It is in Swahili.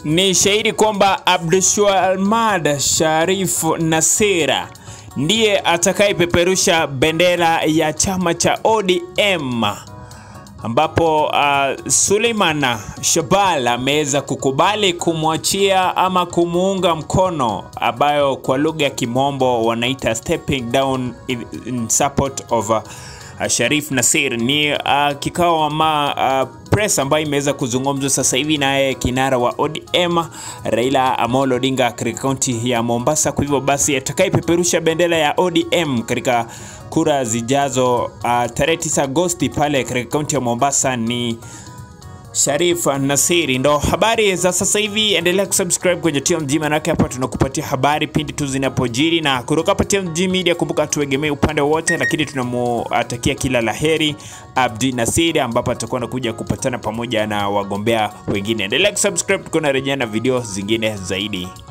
Ni shahidi kwamba Abdulswamad Sharif Nassir ndiye atakayepeperusha bendera ya chama cha ODM ambapo uh, Suleiman Shebal ameweza kukubali kumwachia ama kumuunga mkono ambayo kwa lugha ya kimombo wanaita stepping down in, in support of uh, Sharif Nassir. Ni uh, kikao ama uh, press ambayo imeweza kuzungumzwa sasa hivi naye kinara wa ODM Raila Amolo Odinga katika kaunti ya Mombasa. Kwa hivyo basi atakayepeperusha bendera ya ODM katika kura zijazo uh, tarehe 9 Agosti pale katika kaunti ya Mombasa ni Sharif Nassir. Ndo habari za sasa hivi, endelea kusubscribe kwenye TMG, manake hapa tunakupatia habari pindi tu zinapojiri, na kutoka hapa TMG Media, kumbuka tuegemee upande wote, lakini tunamutakia kila laheri Abdi Nassir, ambapo atakuwa anakuja kupatana pamoja na wagombea wengine. Endelea kusubscribe, tuko na rejea na video zingine zaidi.